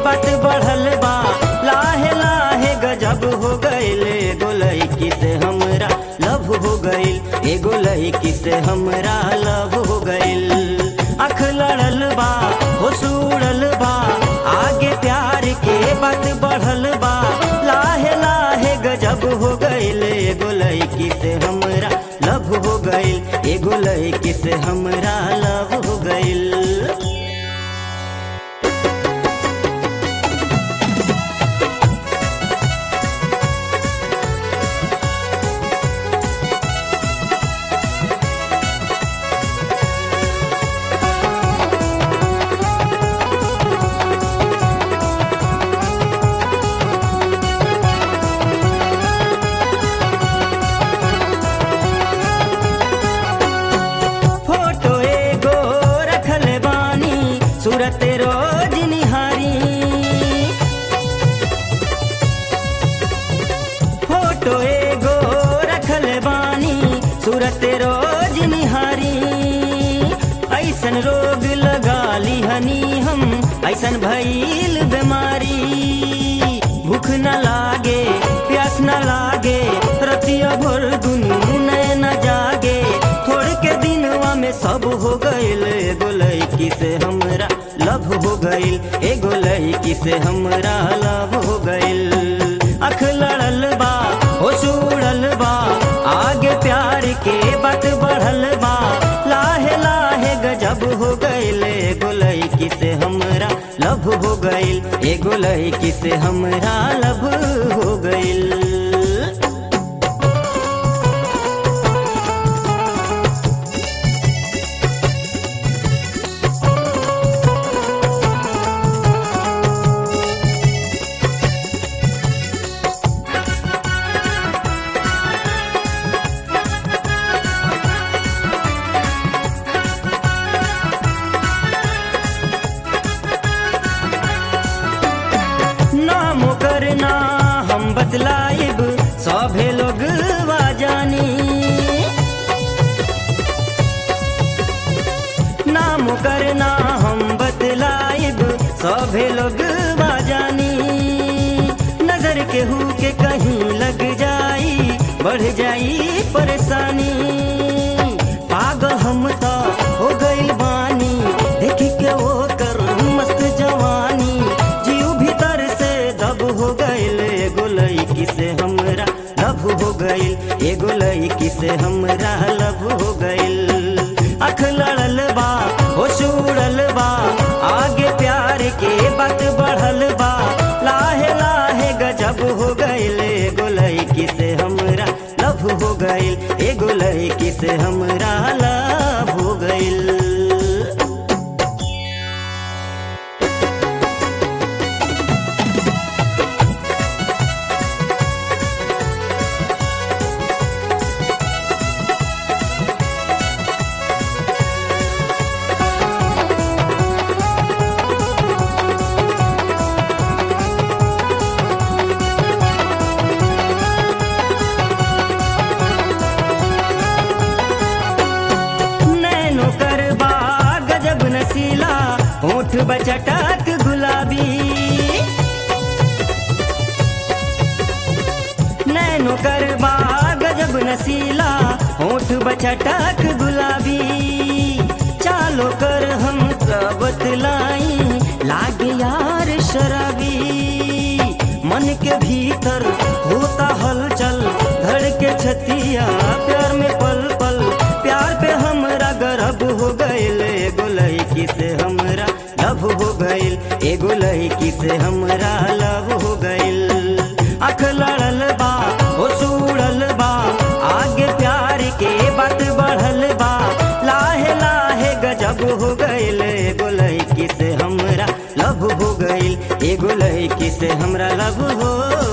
बात बढ़ल बा लाहे लाहे गजब हो गइले एगो लड़की से हमरा लव हो गइल एगो लड़की से हमरा लव हो गइल अख लड़ल बा हो सुड़ल बा आगे प्यार के बात बढ़ल बा लाहे लाहे गजब हो गइल एगो लड़की से हमरा लव हो गइल एगो लड़की से हमरा लव हो गइल फोटो एगो रखल बानी सूरत रोज निहारी फोटो एगो रखल बानी सूरत रोज निहारी ऐसन रोग लगा लिहनी हम ऐसन भइल बीमारी भूख न लागे प्यास न लागे रतिया भर दुनू नैन जागे थोड़ के दिनवा में सब हो गइल एगो लड़की से हमरा लव हो गइल एगो लड़की से हमरा लव हो गइल अख लड़ल बा हो सुड़ल बा आगे प्यार के बात बढ़ल बा लाहे लाहे गजब हो गइल एगो लड़की से हमरा लव हो गइल एगो लड़की से हमरा लव हो गइल नाम करना हम बतलाइब सभे लोग जानी नाम करना हम बतलाइब सभे लोग जानी नजर केहू के कहीं लग जाई बढ़ जाई परेशानी पागल हम तो हो गइल बानी देख के वो कर मस्त जवानी जीव भीतर से दब हो गइल एगो लड़की से हमरा लव हो गइल एगो लड़की से हमरा लव हो गइल अख लड़ल बा हो सुड़ल बा आगे प्यार के बात बढ़ल बा लाहे लाहे गजब हो गइल एगो लड़की से हमरा लव हो गइल एगो लड़की से हमरा लव हो गइल नैनो करबा गजब नसीला होठ बचटक गुलाबी नैनो करबा गजब नसीला होठ बचटक गुलाबी चालो कर हम बतलाई लागे यार शराबी मन के भीतर होता हलचल धड़ के छतिया प्यार में पल पल प्यार पे हमरा गर्व हो गइल एगो लड़की से हमरा लव हो गइल एगो लड़की से हमरा लव हो गइल अख लड़ल बा हो सुड़ल बा आगे प्यार के बात बढ़ल बा लाहे लाहे गजब हो गइल एगो लड़की से हमरा लव हो गइल एगो लड़की से हमरा लव हो